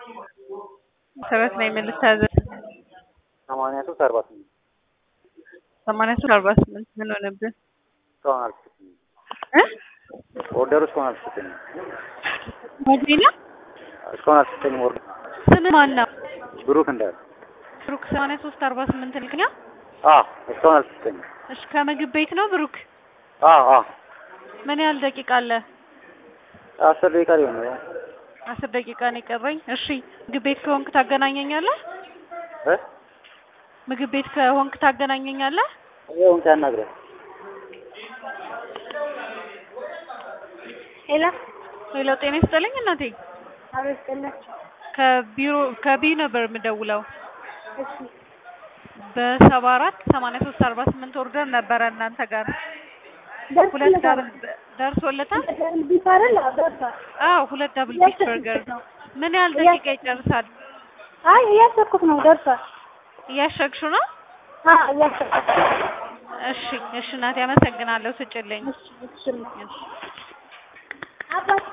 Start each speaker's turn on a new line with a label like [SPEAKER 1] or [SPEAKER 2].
[SPEAKER 1] መሰረት ነኝ ምን ልታዘዝ?
[SPEAKER 2] ሰማንያ ሶስት አርባ ስምንት
[SPEAKER 1] ሰማንያ ሶስት አርባ ስምንት ምን ሆነብህ?
[SPEAKER 2] እስካሁን አልተሰጠኝም።
[SPEAKER 1] እ
[SPEAKER 2] ኦርደሩ እስካሁን አልተሰጠኝም።
[SPEAKER 1] መዲና
[SPEAKER 2] እስካሁን አልተሰጠኝም። ኦርደር
[SPEAKER 1] ስም ማን ነው?
[SPEAKER 2] ብሩክ እንዳለ
[SPEAKER 1] ብሩክ ሰማንያ ሶስት አርባ ስምንት ልክኛ።
[SPEAKER 2] አ እስካሁን አልተሰጠኝም።
[SPEAKER 1] እሺ ከምግብ ቤት ነው ብሩክ?
[SPEAKER 2] አ አ
[SPEAKER 1] ምን ያህል ደቂቃ አለ?
[SPEAKER 2] አስር ደቂቃ ሊሆን ነው።
[SPEAKER 1] አስር ደቂቃ ነው የቀረኝ። እሺ ምግብ ቤት ከሆንክ ታገናኘኛለህ?
[SPEAKER 2] እ
[SPEAKER 1] ምግብ ቤት ከሆንክ ታገናኘኛለህ?
[SPEAKER 2] ይሁን ታናግረህ
[SPEAKER 3] ሄሎ
[SPEAKER 1] ሄሎ ጤና ይስጥልኝ እናቴ።
[SPEAKER 3] አበስቀለች።
[SPEAKER 1] ከቢሮ ከቢ ነበር የምደውለው
[SPEAKER 3] እሺ
[SPEAKER 1] በሰባ አራት ሰማንያ ሶስት አርባ ስምንት ኦርደር ነበረ እናንተ ጋር ሁለት ዳብል ደርሶለታል?
[SPEAKER 3] ደብል ቢፍ አይደል? አዎ ደርሷል።
[SPEAKER 1] አዎ ሁለት ዳብል ቢፍ በርገር ነው። ምን ያህል ደቂቃ ይጨርሳል?
[SPEAKER 3] አይ እያሰብኩት ነው። ደርሷል።
[SPEAKER 1] እያሸግሹ ነው?
[SPEAKER 3] አዎ እያሰብኩት
[SPEAKER 1] እሺ እሺ እናቴ አመሰግናለሁ። ስጭልኝ።
[SPEAKER 3] እሺ እሺ አባት